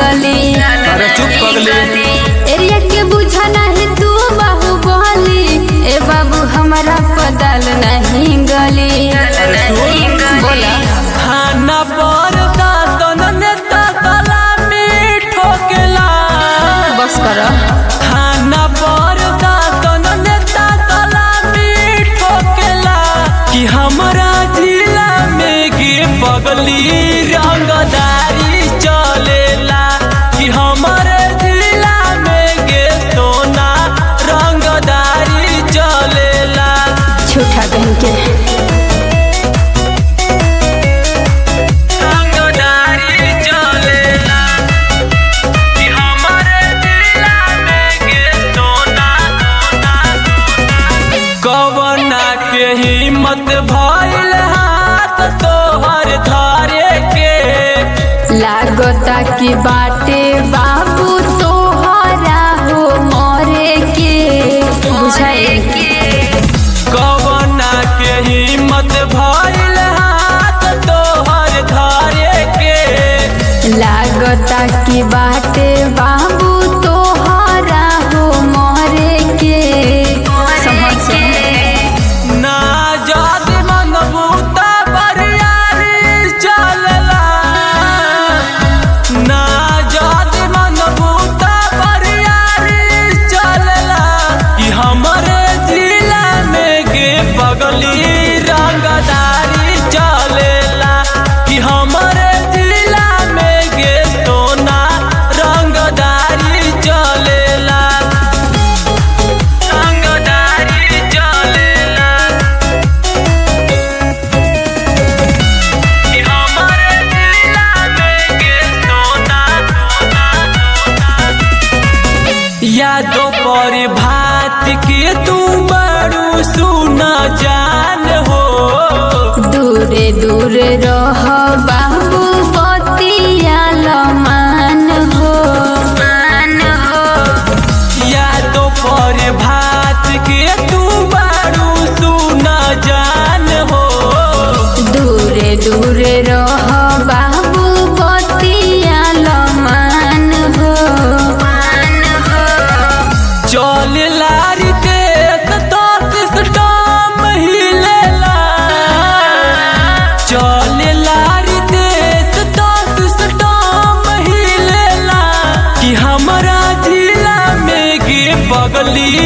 गली अरे चुप पगली एरिया के बुझा नहीं तू बाहु बोली ए बाबू हमारा पदल नहीं गली बोला खाना पर दादन नेता सलामी ठोकेला बस कर खाना पर दादन नेता सलामी ठोकेला कि हमरा जिला में गे पगली रंगदारी चलेला कि हमारे जिला में गे सोना रंगदारी चलेला झूठा कहीं के रंगदारी चलेला कि हमारे जिला में गे सोना कवना के हिम्मत भइल हाथ तोहर धारे के लागता की बाटे बाबू तोहरा हो मरे के बुझाए कवना के हिम्मत भइल हाथ तोहर धारे के लागता की बाटे बाबू तोहरा हो मरे के समझ ना जात मन बूता बरियारी चलला ना जात मन बूता बरियारी चलला कि हमरे जिला में गे पगली रंगदारी चलेला कि हमरे जिला में गे सोना रंगदारी चलेला रंगदारी चलेला कि हमारे जिला में गे सोना यादों पर भात के तू बड़ू सुना जान हो दूरे दूरे रह बाबू बतिया लमान हो मान हो यादों पर भात के तू बड़ू सुना जान हो दूरे दूरे रह बाबू बतिया लमान हो मान हो चल लारी देश दस स्टाम हिलेला चल लारी देश दस स्टाम हिलेला कि हमरा जिला में गे पगली